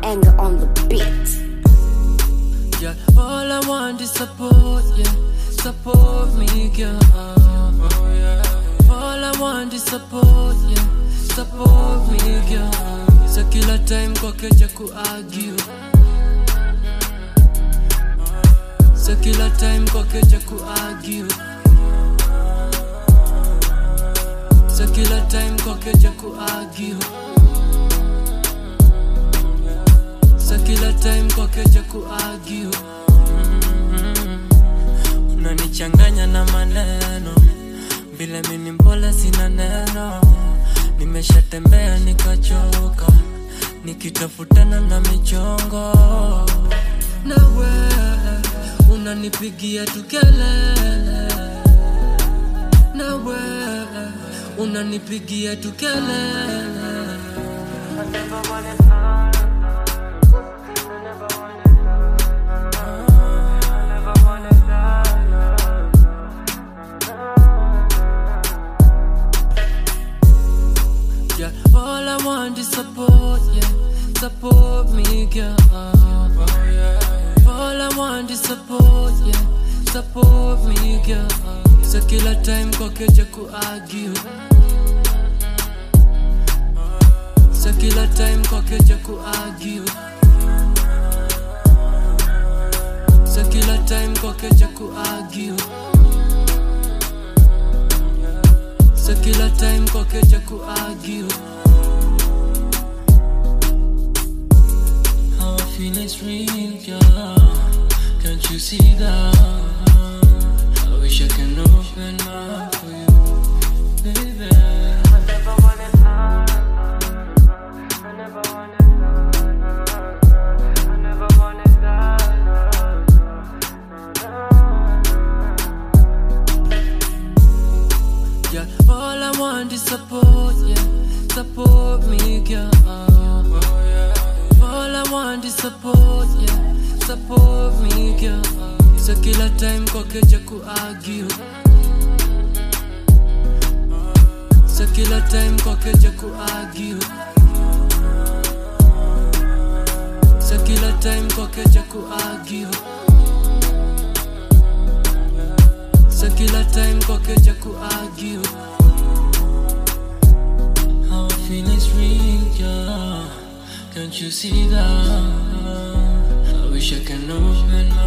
anger on the beat. Yeah, all I want is support, yeah. Support me, girl. Oh, yeah. All I want is support, yeah. Support me, girl. So kila time kwake ja kuargue. So kila time kwake ja kuargue. So kila time kwake ja kuargue. So kila time kwake ja kuargue. Unanichanganya na maneno vile mini mpole sina neno, nimeshatembea nikachoka, nikitafutana na michongo. Nawe unanipigia tu kelele, nawe unanipigia tu kelele. Yeah, all I want is support, yeah. Support me, girl. Oh, yeah. All I want is support, yeah. Support me, girl. So kila time kwake ja kuargue. So kila time kwake ja kuargue. So kila time kwake ja kuargue. So kila time kwake ja kuargue. How I feel is real, girl. Can't you see that? I wish I can open up for you, baby. Yeah, all I want is support, yeah. Support me, girl. Oh, yeah. All I want is support, yeah. Support me, girl. So kila time kwake ja kuargue. So kila time kwake ja kuargue. So kila time kwake ja kuargue. So kila time kwake ja kuargue. How I feel is real, girl. Can't you see that? I wish I can open